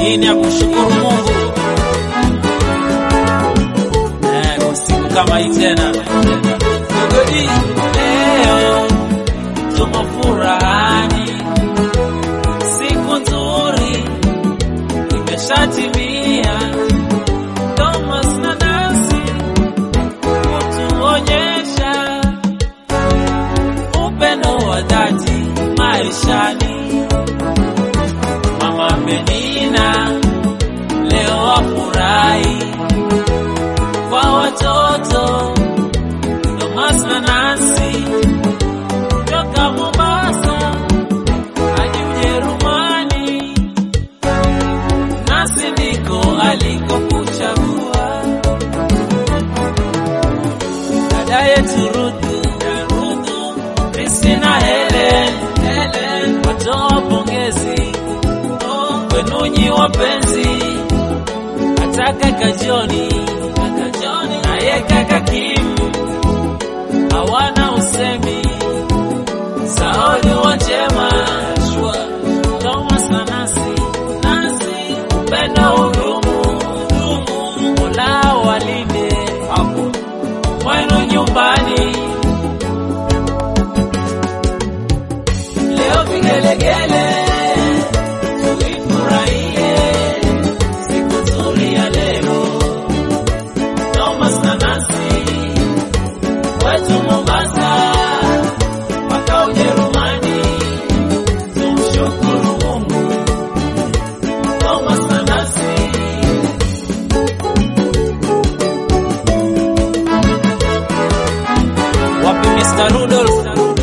Hii ni ya kumshukuru Mungu eh, kwa siku kama hii tena. Godi, leo tumo furahani, siku nzuri imeshatimia. Thomas na Nancy kutuonyesha upendo wa dhati maishani. Mama Penina leo wafurahi kwa watoto Thomas na Nancy toka Mombasa hadi Ujerumani, nasi ndiko alikokuchagua dada yetu Ruthu, Ruthu, Christina, Helen, Helen, watoa pongezi kwenu nyi wapenzi, hata kaka Joni, kaka Joni naye kaka Kim hawana usemi, Sauli Wanjema, Thomas na Nancy, Nancy, upendo hudumu, hudumu, Mola walinde hapo mwenu nyumbani. Leo vigelegele tuifurahie siku nzuri ya leo. Thomas na Nancy wetu Mombasa mpaka Ujerumani, tumshukuru Mungu. Thomas na Nancy wapi Mr. Rudolph?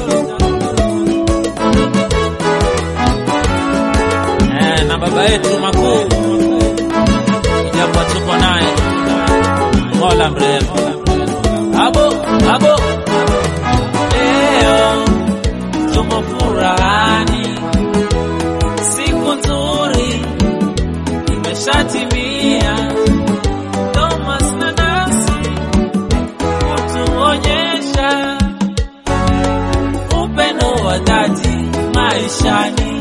Eh, na baba yetu makuu ijapo tuko naye Mola mrehemu. Abo abo, leo tumo furahani, siku nzuri imeshatimia. Thomas na Nancy kutuonyesha upendo wa dhati maishani.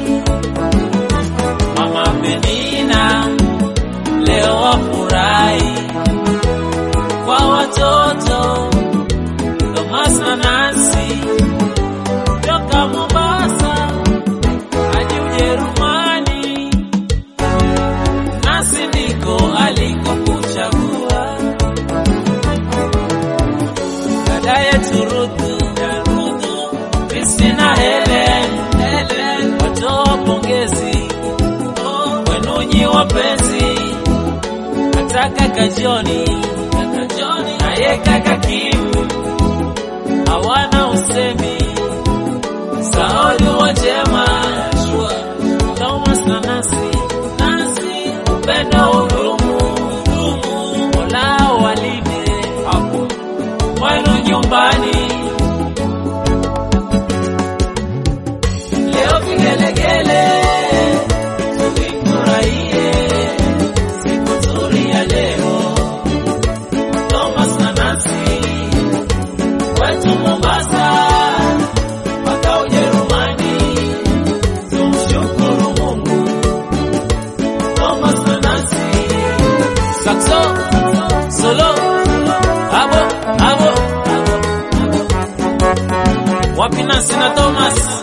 Mama Penina leo wafurahi kwa watoto Thomas na Nancy toka Mombasa hadi Ujerumani, nasi ndiko alikokuchagua dada yetu Ruthu, Ruthu, Christina, Helen, Helen, watoa pongezi kwenu nyi wapenzi, hata kaka Joni, kaka Joni naye kaka Kim hawana usemi, Sauli Wanjema, Thomas na Nancy, Nancy, upendo hudumu, hudumu, Mola walinde hapo mwenu nyumbani. Leo vigelegele tuifurahie siku nzuri ya leo. Thomas na Nancy wetu Mombasa mpaka Ujerumani, tumshukuru Mungu. Thomas na Nancy saxo solo abo abo wapi Nancy na Thomas